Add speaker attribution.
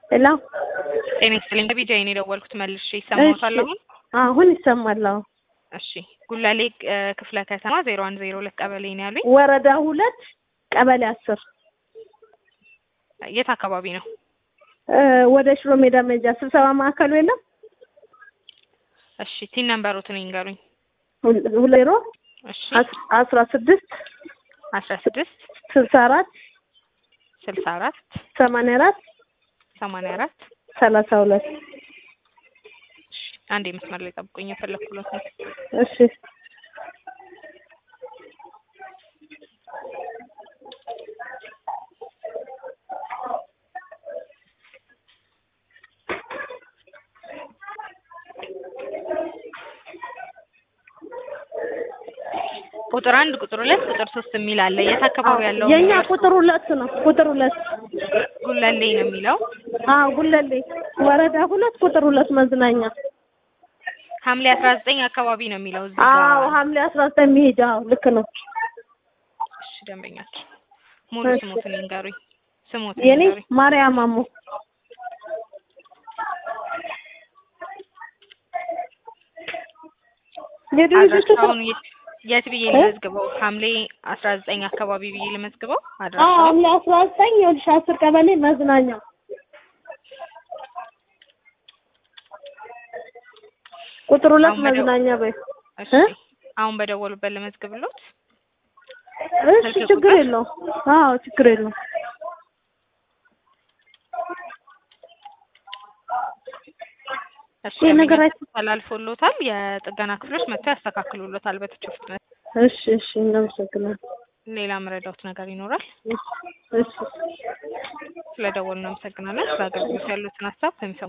Speaker 1: ሄሎ
Speaker 2: ጤና ይስጥልኝ። በቢጃይ ነው የደወልኩት መልሼ ይሰማዎታል አሁን?
Speaker 1: አሁን ይሰማል። አዎ
Speaker 2: እሺ ጉላሌ እ ክፍለ ከተማ ዜሮ አንድ ዜሮ ሁለት ቀበሌ ነው ያሉኝ።
Speaker 1: ወረዳ ሁለት ቀበሌ አስር
Speaker 2: የት አካባቢ ነው?
Speaker 1: እ ወደ ሽሮ ሜዳ መሄጃ ስብሰባ ማዕከሉ የለም
Speaker 2: እሺ ቲን ነምበሩትን ይንገሩኝ።
Speaker 1: ሁል- ሁለት ዜሮ
Speaker 2: እሺ
Speaker 1: አስ- አስራ ስድስት
Speaker 2: አስራ ስድስት
Speaker 1: ስልሳ አራት
Speaker 2: ስልሳ አራት
Speaker 1: ሰማንያ አራት
Speaker 2: ሰማንያ አራት
Speaker 1: ሰላሳ ሁለት
Speaker 2: እሺ አንዴ መስመር ላይ ጠብቁኝ የፈለኩለት ነው።
Speaker 1: እሺ
Speaker 2: ቁጥር አንድ ቁጥር ሁለት ቁጥር ሶስት የሚል አለ። የት አካባቢ ያለው?
Speaker 1: የኛ ቁጥር ሁለት ነው። ቁጥር ሁለት
Speaker 2: ጉላሌ ነው የሚለው።
Speaker 1: አዎ ጉለሌ ወረዳ ሁለት ቁጥር ሁለት መዝናኛ
Speaker 2: ሐምሌ አስራ ዘጠኝ አካባቢ ነው የሚለው እዚህ
Speaker 1: አዎ
Speaker 2: ጋር።
Speaker 1: ሐምሌ አስራ ዘጠኝ መሄጃ አዎ ልክ ነው።
Speaker 2: እሺ ደንበኛችን ሙሉ
Speaker 1: እሺ።
Speaker 2: ስሞትን ይንገሩኝ። ስሞትን
Speaker 1: የኔ
Speaker 2: ይንገሩኝ።
Speaker 1: ማርያም ማሞ የድርጅቱ ስም
Speaker 2: አድራሻውን የት የት ብዬ ልመዝግበው? ሐምሌ አስራ ዘጠኝ አካባቢ ብዬ ልመዝግበው
Speaker 1: አዎ
Speaker 2: አድራሻውን?
Speaker 1: ሐምሌ አስራ ዘጠኝ ይኸውልሽ አስር ቀበሌ መዝናኛ ቁጥር ሁለት
Speaker 2: አሁን በደው-
Speaker 1: መዝናኛ በይ
Speaker 2: እሺ
Speaker 1: እ?
Speaker 2: አሁን በደወሉበት ልመዝግብሎት?
Speaker 1: እሺ
Speaker 2: ስልክ
Speaker 1: ችግር
Speaker 2: ቁጥር?
Speaker 1: የለውም አዎ ችግር የለውም
Speaker 2: እሺ
Speaker 1: ይሄ ነገር
Speaker 2: ደንበኛችን ተላልፎሎታል። የጥገና ክፍሎች መጥተው ያስተካክሉሎታል በተቻለ ፍጥነት።
Speaker 1: እሺ እሺ እናመሰግናለን
Speaker 2: ሌላ መረዳውት ነገር ይኖራል?
Speaker 1: እሺ እሺ
Speaker 2: ስለደወሉ እናመሰግናለን። ስለ አገልግሎት ያሉትን ሀሳብ ከሚሰሙ